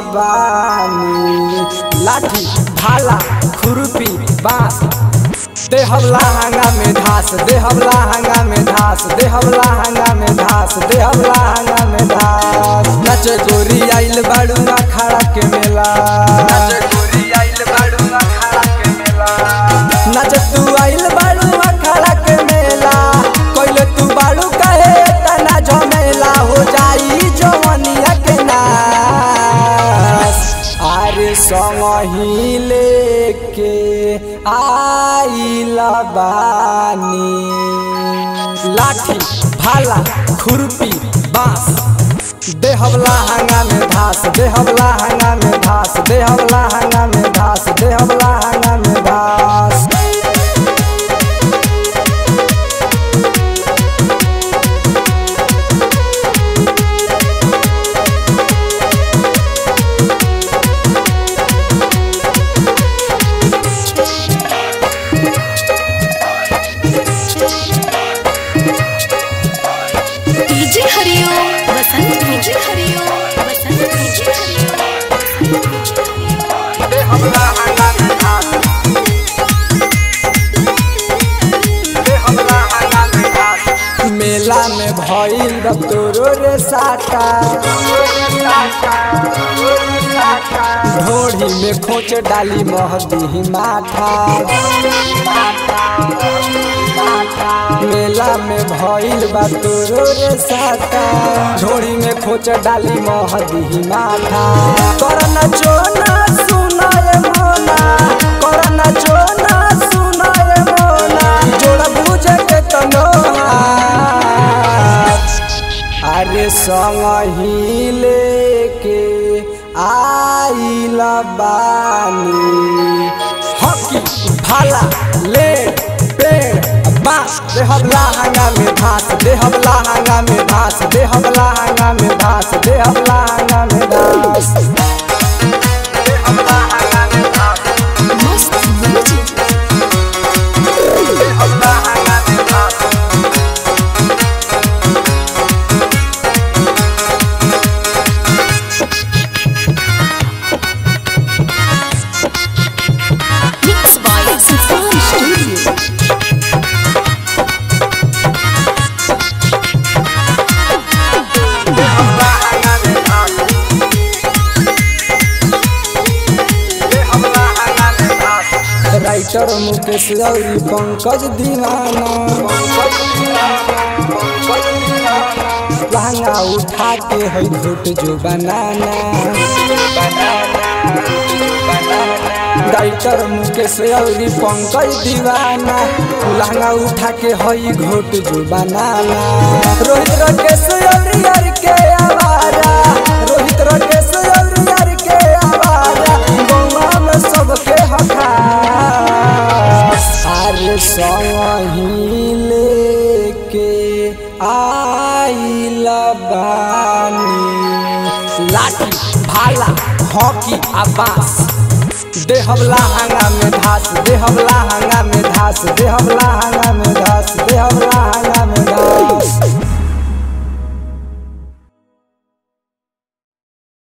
बानी लाठी भाला खुरपी बांस देहबला हंगा में धास देहबला हंगा में धास देहबला हंगा में धास देहबला हंगा में धास नचे गोरी आइल बाड़ू अखाड़ा के मेला नचे गोरी आइल बाड़ू अखाड़ा के मेला नच तू आइल बाड़ू अखाड़ा के मेला कोइले तू बाड़ू कहे तना झमेला हो जाई जवनिया के नास अरे संग ही लेके आइला बानी लाठी भाला खुरपी बांस देहबला हंगा में धास देहबला हंगा में धास देहबला हंगा में धास देहबला हंगा में धास DJ Hariom Vasant DJ Hariom Vasant DJ Hariom देहबला हंगा में धास देहबला हंगा में धास मेला में भइल बा तोरो रे साटा ढोढ़ी में खोच डाली महदी माथा मेला में भइल बा तोरो रे साटा ढोढ़ी में खोच डाली महदी माथा करना चोना सुनाए मोना करना चोना सुनाए मोना जोड़ बुझ के तनो अरे संग ही लेके आइल बानी हॉकी भाला ले पेड़ बांस देहबला हंगा में घास देहबला हंगा में घास देहबला हंगा में घास देहबला हंगा में घास देहबला हंगा में घास मस्त म्यूजिक देहबला हंगा में घास मिक्स बाय सुल्तान स्टूडियो देहबला हंगा में घास देहबला हंगा में घास राइटर मुकेश गौरी पंकज दीवाना लहंगा उठा के है घुट जो बनाना राइटर मुकेश गौरी पंकज दीवाना लहंगा उठा के है घुट जो बनाना रोहित राकेश अरी अर के आवारा रोहित राकेश अरी अर के आवारा गौवा में सबके हका अरे संगी लेके आइल बानी लाठी भाला हॉकी आ बांस देहबला हंगा में धास देहबला हंगा में धास देहबला हंगा में धास देहबला हंगा में धास